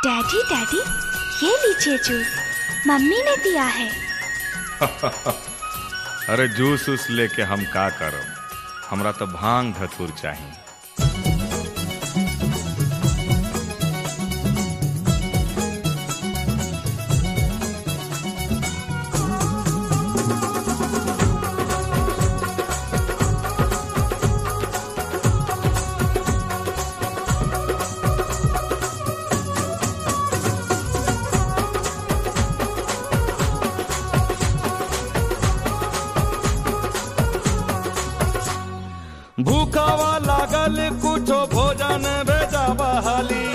daddy daddy ये लीजिए juice mummy ने दिया है अरे जूस उस लेके हम का करब हमरा तो भांग धतूर चाहिए भूखावा लागल कुछो भोजन भेजा बहाली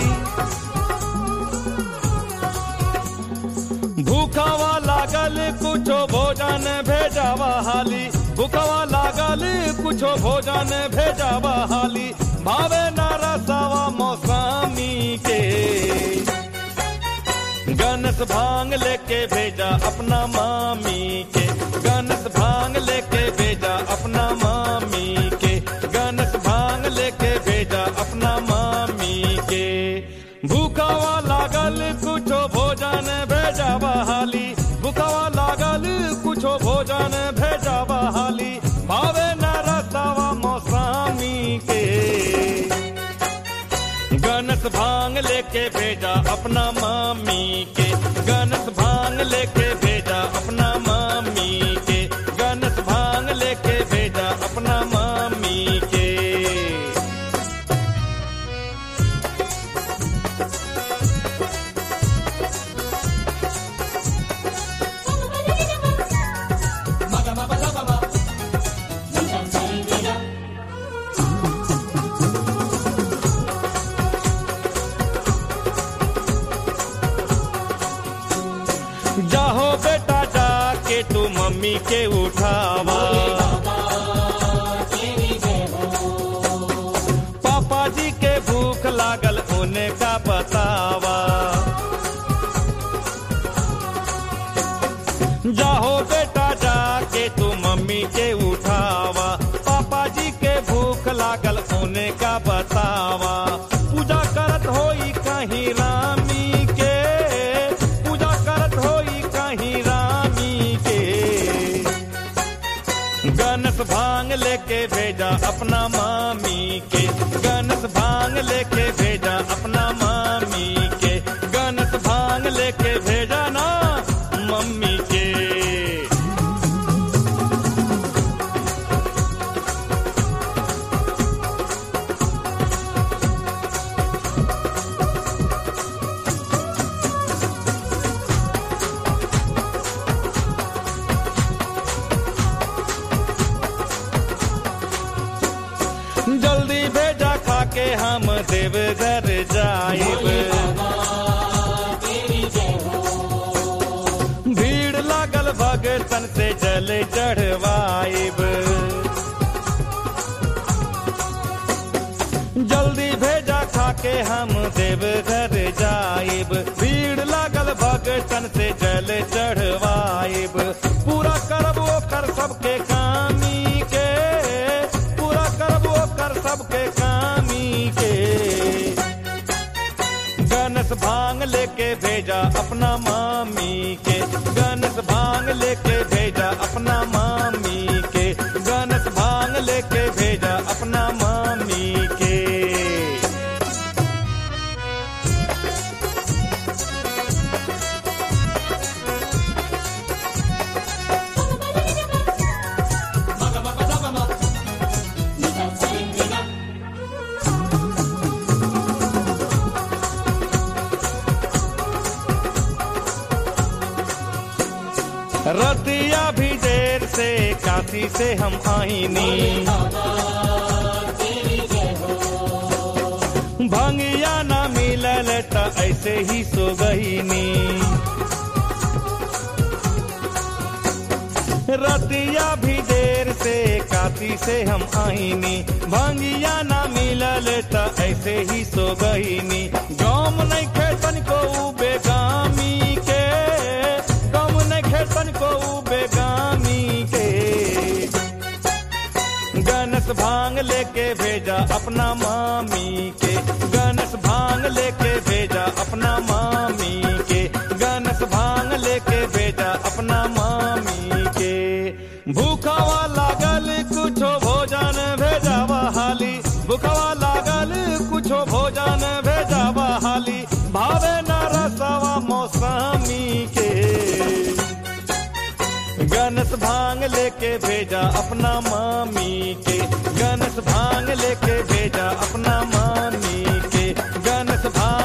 भूखावा लागल कुछो भोजन भेजा बहाली भूखावा लागल कुछो भोजन भेजा बहाली भावे न रसावा मौसमी के गनस भांग लेके भेजा अपना मामी के गनस भांग लेके भेजा अपना मामी के गनस भांग लेके भेजा अपना मामी के भूखावा लागल कुछो भोजन भेजा बहाली भूखावा लागल कुछो भोजन भेजा बहाली भावे न रसावा मौसमी के गनस भांग लेके भेजा अपना मामी के गनस भांग लेके भेजा अपना मामी के गनस भांग लेके भेजा अपना मामी के जाहो बेटा जाके तू मम्मी के उठावा पापा जी के भूख लागल उन्हें का बतावा जाहो बेटा जाके तू मम्मी के उठावा पापा जी के भूख लागल उन्हें का बतावा पूजा करत होई कहीं रामी के पूजा करत होई कहीं रामी के गनस भांग लेके भेजा अपना मामी के गनस भांग लेके भेजा अपना मामी के गनस भांग लेके भेजा ना मम्मी के जल्दी भेजा खाके हम देवघर जाइब भीड़ लागल भगतन से जल चढ़वाइब जल्दी भेजा खाके हम देवघर जाइब भीड़ लागल भगतन से जल चढ़वाइब पूरा करब ओकर सबके कामी के पूरा करब ओकर सबके कामी के गनस भांग लेके भेजा अपना मामी के गनस भांग लेके भेजा अपना मामी के गनस भांग लेके भेजा अपना मामी के रतिया भी देर से काशी से हम आईनी भंगिया ना मिलल त ऐसे ही सो गईनी रतिया भी देर से काशी से हम आईनी भंगिया ना मिलल त ऐसे ही सो गईनी गाम नहीं खेतन को उ बेगामी के गाम नहीं खेतन को उ बेगामी के गनस भांग लेके भेजा अपना मामी के गणेश भांग लेके भेजा अपना मामी के गणेश भांग लेके भेजा अपना मामी के भूखावा लागल कुछो भोजन भेजावा हाली भूखावा लागल कुछो भोजन भेजावा हाली भावे न रसवा मौसमी के गणेश भांग लेके भेजा अपना मामी के गणेश भांग लेके भेजा अपना मामी के गणेश भांग